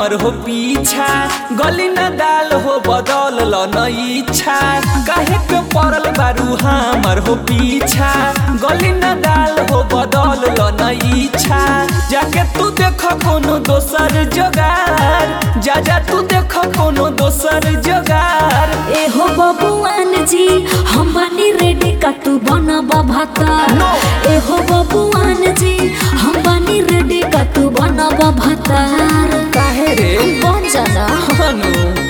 हमर हो पीछा गली न दाल हो बदल ल न इच्छा काहे के पड़ल बारू हमर हो पीछा गली न दाल हो बदल ल न इच्छा जाके तू देख कोनो दोसर जोगार जा जा तू देख कोनो दोसर जोगार एहो बबुआन जी हम बानी रेडी का तू बनबा भाता No. एहो बबुआन जी हम बानी रेडी का तू बनबा भातार काहे रे बन जाना हनु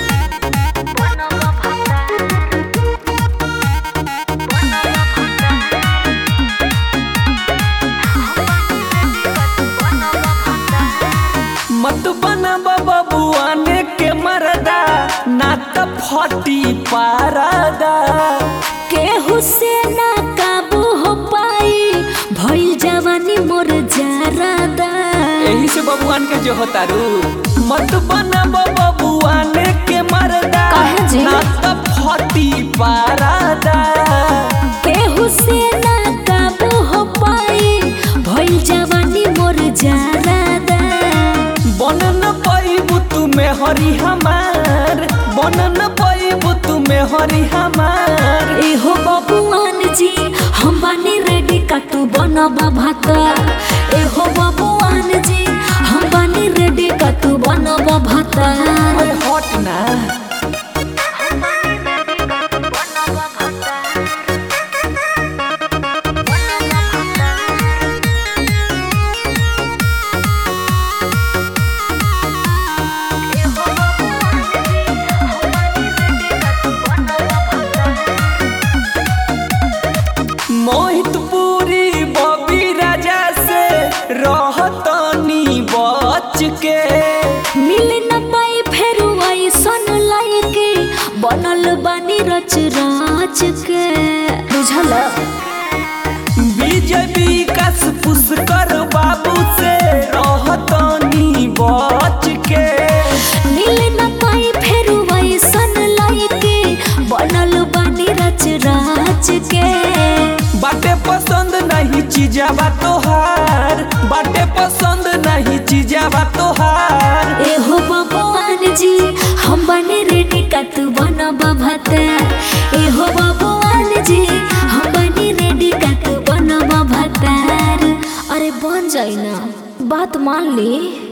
मत बना बबुआने के मरदा ना त फटी पारदा केहू से ना काबू हो पाई भइल जवानी मोर जारादा यही से बबुआन के जो होतारू मत बना बबुआने के मरदा काहे जी? ना त फटी पारदा केहू से ना काबू हो पाई भइल जवानी मोर जारादा बनन पैबू तुमे हरी हमार बनन पैबू तुमे हरी हमार एहो बबुआन जी हम बानी रेडी का तू बनबा भाता एहो बबुआन जी हम बानी रेडी का तू बनबा भाता ओए हट ना मोहित पूरी बबी राजा से रहतनी बच के मिल न पाई फेर ऐसन लायके बनल बानी रच राच के बुझल विजय विकास पुष्कर बाबू से रहतनी बच के मिल न पाई फेर ऐसन लायके बनल बानी रच राच के बाटे पसंद नहीं चीजावा तोहार बाटे पसंद नहीं चीजावा तोहार एहो बबुआन जी हम बने रेडी का तू बनबा भाता एहो बबुआन जी हम बने रेडी का तू बनबा भातार अरे बन जाई ना बात मान ली